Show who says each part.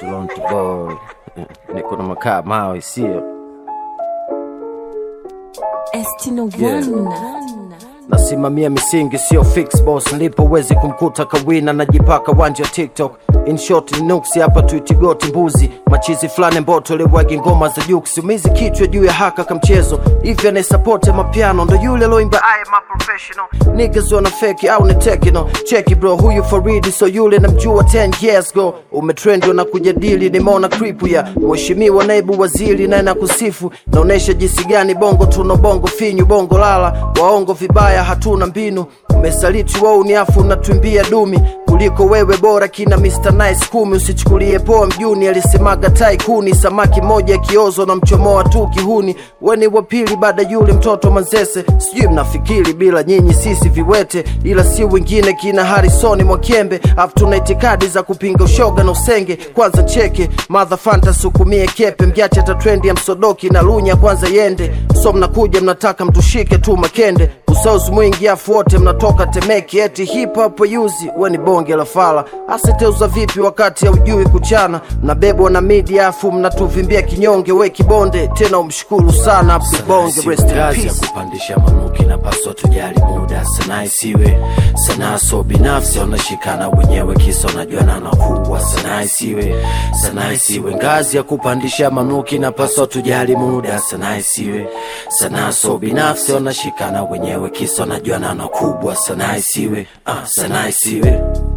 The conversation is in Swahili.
Speaker 1: Lonto boy niko na makaa mawe sio
Speaker 2: Estino
Speaker 1: Yeah.
Speaker 2: One.
Speaker 1: nasimamia misingi sio fix boss nilipo wezi kumkuta kawina najipaka wanja tiktok in short ni nuksi hapa tuitigoti mbuzi machizi fulani mboto liwagi ngoma za juksi umizi kichwa juu ya haka kamchezo hivi anayesapote mapiano ndo yule loimba I am a professional niggas wana feki au ni tekino cheki bro huyu faridi so yule namjua 10 years go umetrendi na kujadili nimeona kripu ya mheshimiwa naibu waziri naye na kusifu naonesha jinsi gani bongo tuna bongo finyu bongo lala waongo vibaya hatuna mbinu umesaliti wau ni afu unatwimbia dumi kuliko wewe bora kina Mr. Nice kumi usichukulie poa mjuni alisemaga tai kuni samaki moja kiozo na mchomoa tu kihuni weni wa pili baada yule mtoto manzese sijui mnafikiri bila nyinyi sisi viwete ila si wengine kina Harisoni Mwakembe afu tuna itikadi za kupinga ushoga na usenge kwanza cheke madha fanta sukumie kepe mgiache hata trendi ya msodoki na lunya kwanza yende so mnakuja mnataka mtushike tu makende usauzi mwingi afu wote mnatoka temeki eti hip hop yuzi we ni bonge la fala aseteuza vipi wakati haujui kuchana mnabebwa na media afu mnatuvimbia kinyonge we kibonde tena umshukuru sana abdubonge rest in
Speaker 3: kazi ya
Speaker 1: peace
Speaker 3: kupandisha manuki na paswa tujali muda sanaa isiwe sanaa so binafsi wanashikana wenyewe kisa unajuana na kuwa sanaa isiwe sanaa isiwe ngazi ya kupandisha manuki na paswa tujali muda sanaa isiwe sanaa so binafsi wanashikana wenyewe kisa unajuana na kubwa sanaa isiwe ah, sanaa isiwe